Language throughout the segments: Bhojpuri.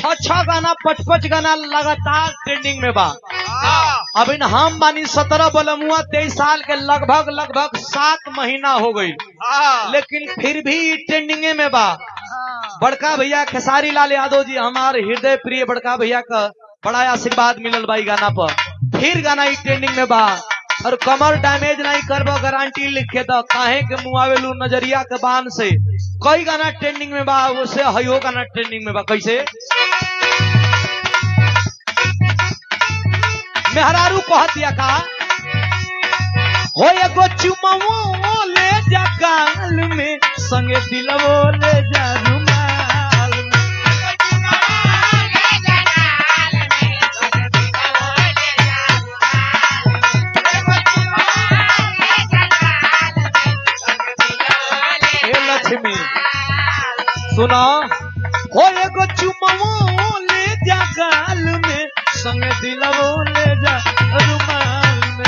छह छह गाना पच पच गाना लगातार ट्रेंडिंग में बा अब इन हम बानी सत्रह बलमुआ तेईस साल के लगभग लगभग सात महीना हो गई लेकिन फिर भी ट्रेंडिंगे में बा बड़का भैया खेसारी लाल यादव जी हमारे हृदय प्रिय बड़का भैया का बड़ा आशीर्वाद मिलल बा ई गाना पर फिर गाना ई ट्रेंडिंग में बा और कमर डैमेज नहीं करबो गारंटी लिखे दो काहे के मुआवेलू नजरिया के बान से कई गाना ट्रेंडिंग में बा उसे हयो गाना ट्रेंडिंग में बा कैसे मेहरारू कहतिया का हो एगो चुमवो ले जा गाल में संगे दिलवो ले जा रुमाल में हे लक्ष्मी सुना हो एगो चुमवो ले जा गाल में संगे दिलवो ले जा रुमाल में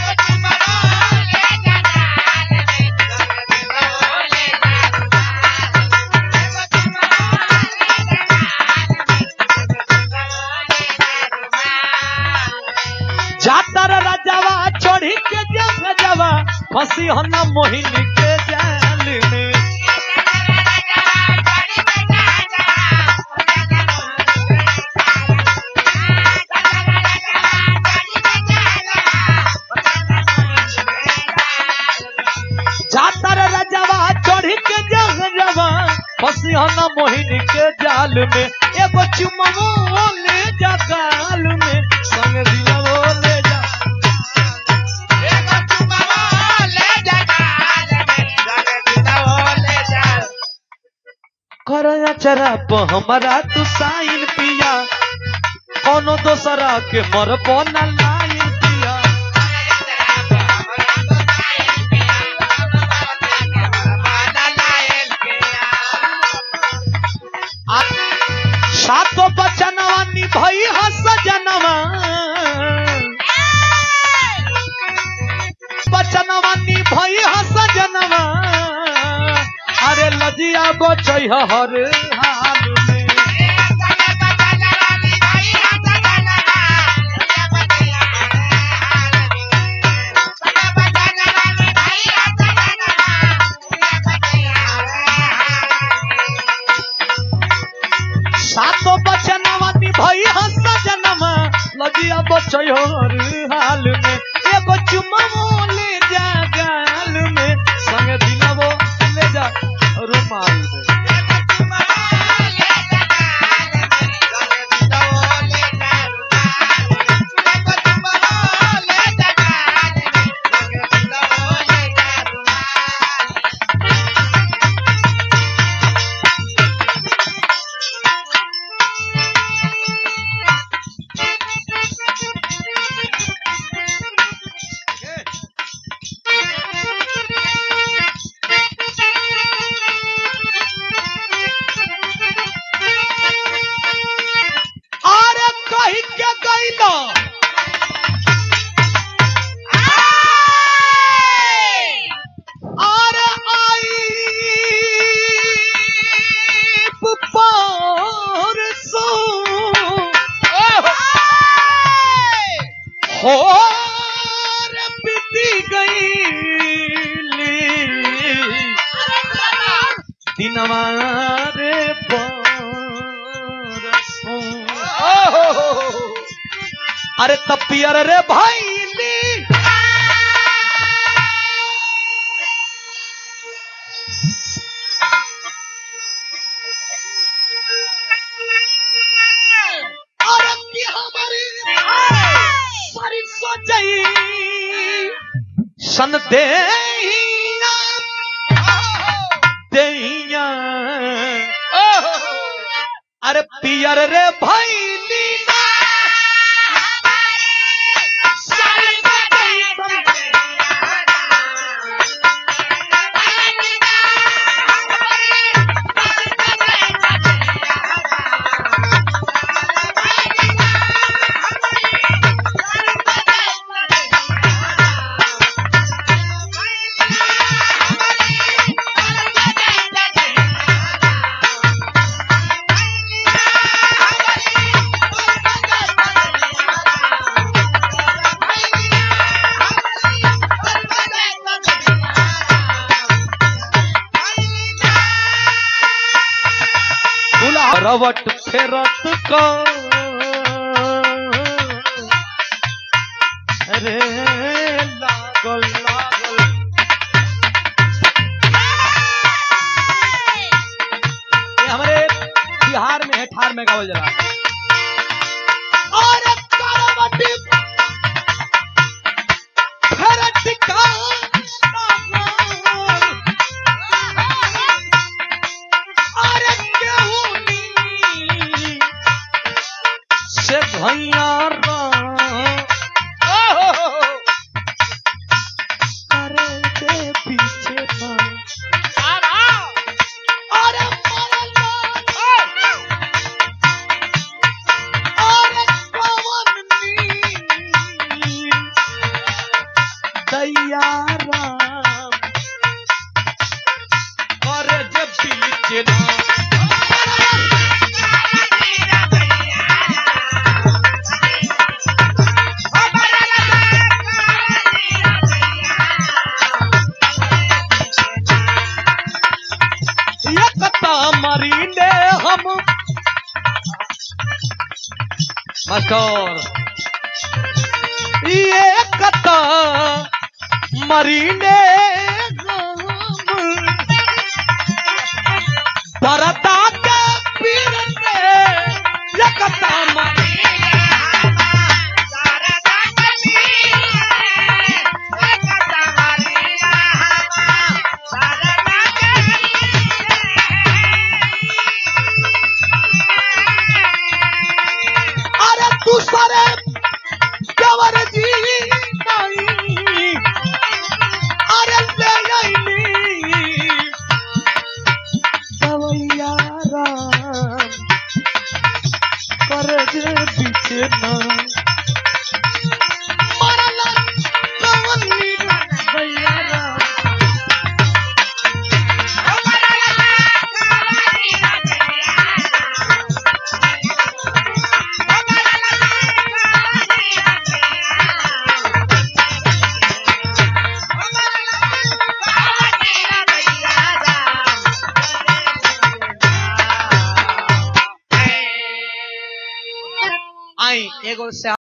जातर राजावा चढ़ी के जा जावा फंसी हो ना मोहिनी के जाल में जातर राजावा चढ़ी के जा जावा फंसी हो ना मोहिनी के जाल में एगो चुमवो ले जा गाल में संग दिलवो ले जा करया चरा प हमारा तू साइन पिया कोनो दोसरा के मर ना लाइन पिया सातो बचनवा निभई हस जनवा बचनवा निभई हस जनवा अरे लजिया बचै हर हाल में सातो बचनवा निभई हस जनवा लजिया बचै हर हाल में एगो चुमवो ले जा गाल में संग दिलवो ले जा रुमाल में अरे कही के गईलो अरे आई पर सो हो रे बीती गईली दिनवा रे बरसों अरे तपियर रे भाई अरे की हमारी सारी सोचई सन देहिया देहिया अरे पियर रे भैली करवट फेरत को रे लागल लागल ये हमारे बिहार में है ठार में गावल जला और करवट फेरत का अरे केहूनी से भैया अरे के पीछे ना अरे मरला अरे कवन नी दैयारा अरे जे पीछे ना एकता मरीने हम मास्टर एकता मरीने हम भरता के पीर में एकता मरीने अरे दूसरे कंवर जी नहीं अरे ले आईली सवैया राम कर जे पीछे ना मरला कवनी सवैया राम आई एगो से